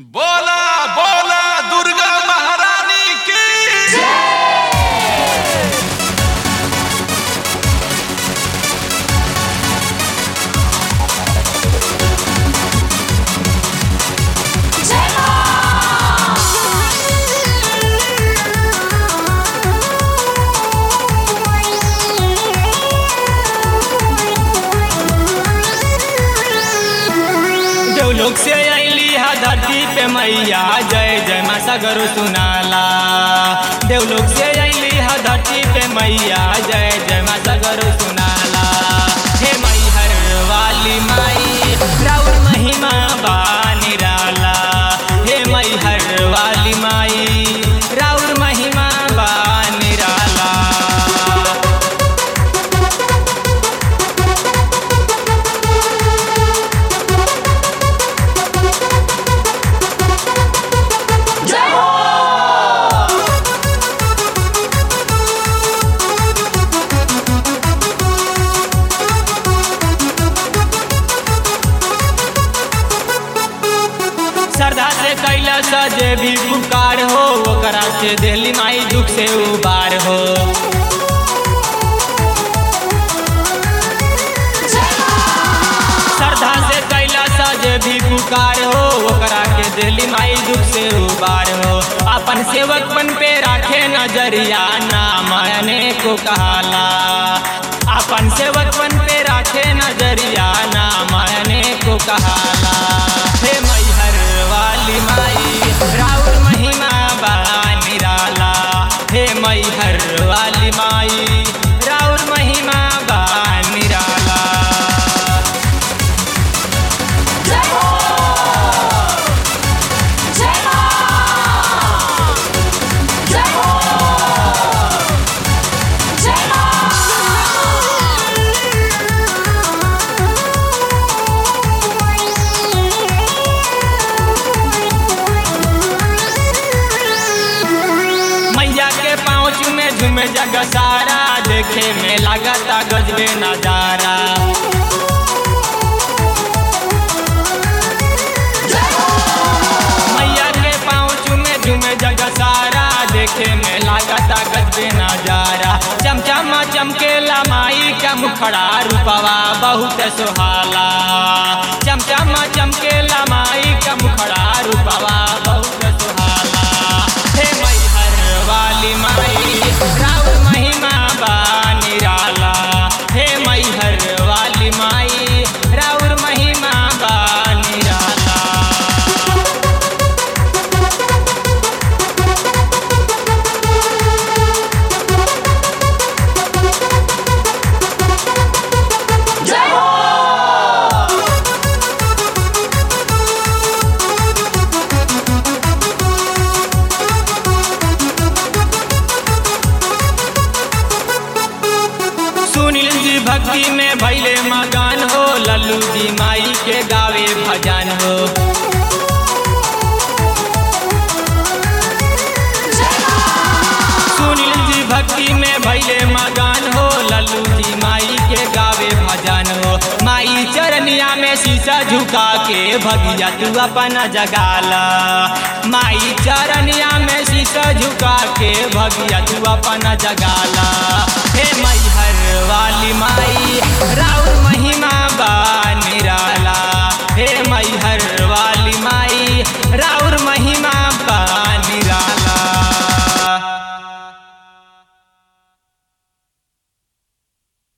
बोला बोला दुर्गा महारानी की देवलोक से अली हा धरती पे मैया जय जय माँ सगरो सुनाला देवलोक से अली हा धरती पे मैया जय जय माँ सगरो सुनाला हे मैहर वाली माई राउर महिमा बा निराला हे मैहर वाली माई राउर महिमा बा निराला श्रद्धा से कैला सजे भी पुकार हो ओकरा से दिल्ली माई दुख से उबार हो श्रद्धा से कैला सजे भी पुकार हो ओकरा के दिल्ली माई दुख से उबार हो अपन सेवक बन पे राखे नजरिया ना मायने को कहाला अपन सेवक बन पे राखे नजरिया ना मायने को कहाला हे मैहर वाली माई राउर महिमा बा निराला हे मैहर वाली माई राउर महिमा बा निराला मैया के पाँच में झूमे जग सारा देखे में लागता गजबे नजारा मैया के पाँच में झूमे जग सारा देखे में लागता गजबे नजारा चमचमा चमकेला माई का मुखड़ा रूपवा बहुत सुहाला चमचमा चमकेला माई का मुखड़ा रूपवा बहुत सुहाला हे मैहर वाली माई राउर महिमा बा निराला हे मैहर वाली माई राउर महिमा बा निराला सुनील जी भक्ति में भैले मगन हो लल्लू जी माई के गावे भजन हो सुनील जी भक्ति में भैले मगन हो लल्लू जी माई के गावे भजन हो माई चरनिया में शीशा झुका के भगिया तू अपना जगाला माई चरनिया में शीशा झुका के भगिया तू अपना जगाला हे मैहर वाली माई राउर महिमा बा निराला